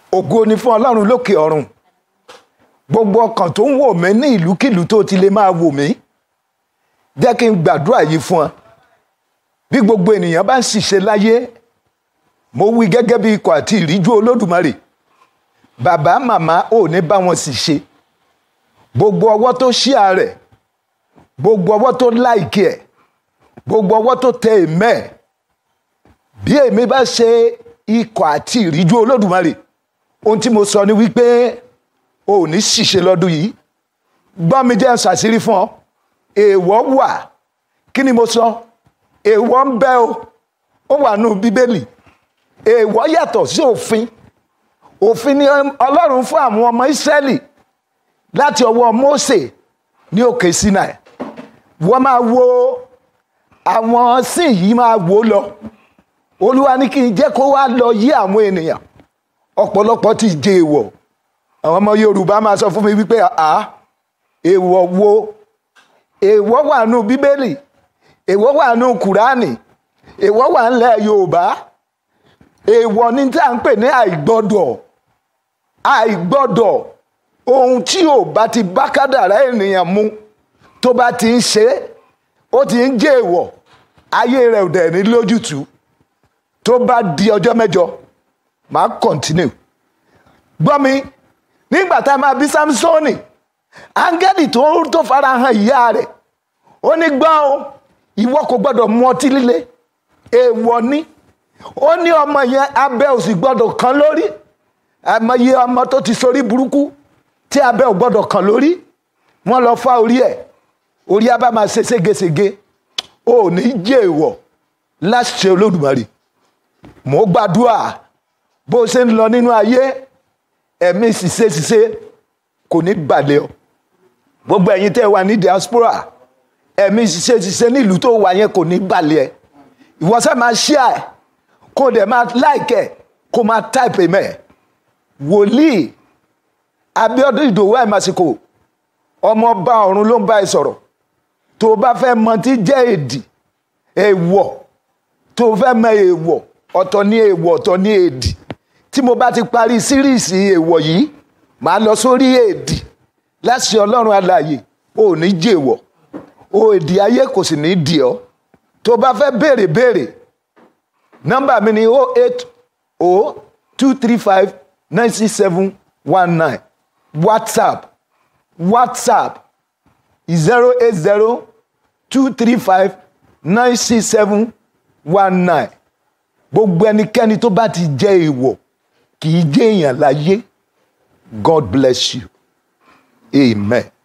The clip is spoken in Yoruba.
ògo ni fún ọlọ́run lókè ọ̀run gbogbo ọkàn tó ń wò mí ní ìlúkìlú tó ti lè máa wò mí jẹ́ kí n gbàdúrà yìí fún ọ bí gbogbo ènìyàn bá ń ṣìṣe láyé mo wí gẹ́gẹ́ bí ikọ̀ àti ìríjú olódùmarè bàbá màmá ò ní bá wọn ṣìṣe gbogbo ọwọ́ tó ṣí ààrẹ gbogbo ọwọ́ tó láìkí ẹ̀ gbogbo ọwọ́ tó tẹ èmẹ́ ẹ̀ bí èmi bá ṣe ikọ̀ àti ìríjú olódùmarè ohun tí mo sọ ni wípé o ò ní ṣìṣe lọ́dún yìí gbọ́ mi jẹ́ ṣàṣírí fún ọ èèwọ̀ wà kí ni mo sọ èèwọ̀ ń bẹ o ó wà nù bíbélì èèwọ̀ yàtọ̀ sí òfin òfin ni ọlọ́run fún àwọn ọmọ ìsírẹ́lì láti ọwọ́ Mósè ní òkè Sinai wọ́n máa wo àwọn sìn yìí máa wò ó lọ olúwa ní kí n jẹ́ kó wá lọ yí àwọn ènìyàn ọ̀pọ̀lọpọ̀ ti jẹ èèwọ̀ àwọn ọmọ Yorùbá máa sọ fún mi wípé à èèwọ̀ wo èèwọ̀ wà nù Bíbélì èèwọ̀ wà nù Kùránì èèwọ̀ wà ńlẹ̀ Yorùbá èèwọ̀ ní tí à ń pè ní àìgbọ́dọ̀ àìgbọ́dọ̀ ohun tí ò bá ti bá kádàrá ènìyàn mu tó bá ti ń ṣe ó ti ń jẹ́ èèwọ̀ ayé rẹ̀ ò dẹ̀ ní lójútùú tó bá di ọjọ́ mẹ́jọ màá continue gbọ́ mi nígbà tá a máa bí Sámsónì áńgẹ́lì tó tó fara hàn ìyá rẹ̀ ó ní gbọ́ o ìwọ kò gbọ́dọ̀ mu ọtí líle èèwọ̀ ni ó ní ọmọ yẹn abẹ́ ò sì gbọ́dọ̀ kàn lórí àmọye ọmọ tó ti sorí burúkú tí abẹ́ ò gbọ́dọ̀ kàn lórí wọ́n lọ fá orí ẹ̀ orí á bá máa ṣe ségesège ó ní jẹ́ èèwọ̀ láṣẹ Olódùmarè mo gbàdúrà bó ṣe ń lọ nínú ayé ẹ̀mí ṣìṣe ṣìṣe kò ní balẹ̀ ọ gbogbo ẹ̀yin tẹ́ wà ní diaspora ẹ̀mí ṣìṣe ṣìṣe nílùú tó wà yẹn kò ní balẹ̀ ẹ ìwọ sá máa share ẹ kó dẹ̀ máa like ẹ kó máa type ẹ mẹ́ wòlíì Abíọ́dún Ìdòwú àìmásìkò ọmọ ọba ọ̀run ló ń bá ẹ sọ̀rọ̀ tó o bá fẹ́ mọ tí jẹ́ èdì èèwọ̀ tó o fẹ́ mọ èèwọ̀ ọ̀tọ̀ ní èèwọ̀ ọ̀tọ̀ ní èdì tí mo bá ti parí síríìsì èèwọ̀ yìí màá lọ sórí èdì láti ọlọ́run alààyè ò ní jèèwọ̀ o èdì ayé kò sì ní dì ọ́ tó bá fẹ́ béèrè béèrè nọ́mbà mi ni o eight o two three five nine six seven one nine whatsapp whatsapp zero eight zero two three five nine six seven one nine gbogbo ẹnikẹ́ni tó bá ti jẹ́ èèwọ̀ kì í jẹ́ èèyàn láyé God bless you amen.